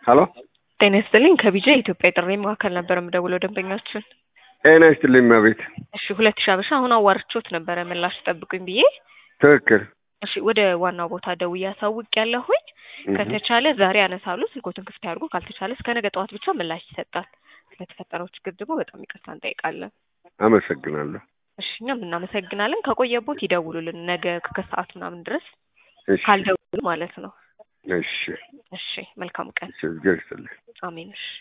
ሀሎ ጤና ይስጥልኝ ከቢጃ የኢትዮጵያ የጥሪ ማዕከል ነበር የምደውለው ደንበኛችን ጤና ይስጥልኝ እመቤት እሺ ሁለት ሺህ አበሻ አሁን አዋርቾት ነበረ ምላሽ ጠብቁኝ ብዬ ትክክል እሺ ወደ ዋናው ቦታ ደውዬ አሳውቅ ያለሁኝ ከተቻለ ዛሬ ያነሳሉ ስልኮትን ክፍት ያድርጉ ካልተቻለ እስከ ነገ ጠዋት ብቻ ምላሽ ይሰጣል ስለተፈጠረው ችግር ደግሞ በጣም ይቅርታ እንጠይቃለን አመሰግናለሁ እሺ እኛም እናመሰግናለን ከቆየቦት ይደውሉልን ነገ ከሰዓት ምናምን ድረስ እሺ ካልደውሉ ማለት ነው እሺ እሺ መልካም ቀን እሺ እግዚአብሔር ይስጥልኝ አሜን እሺ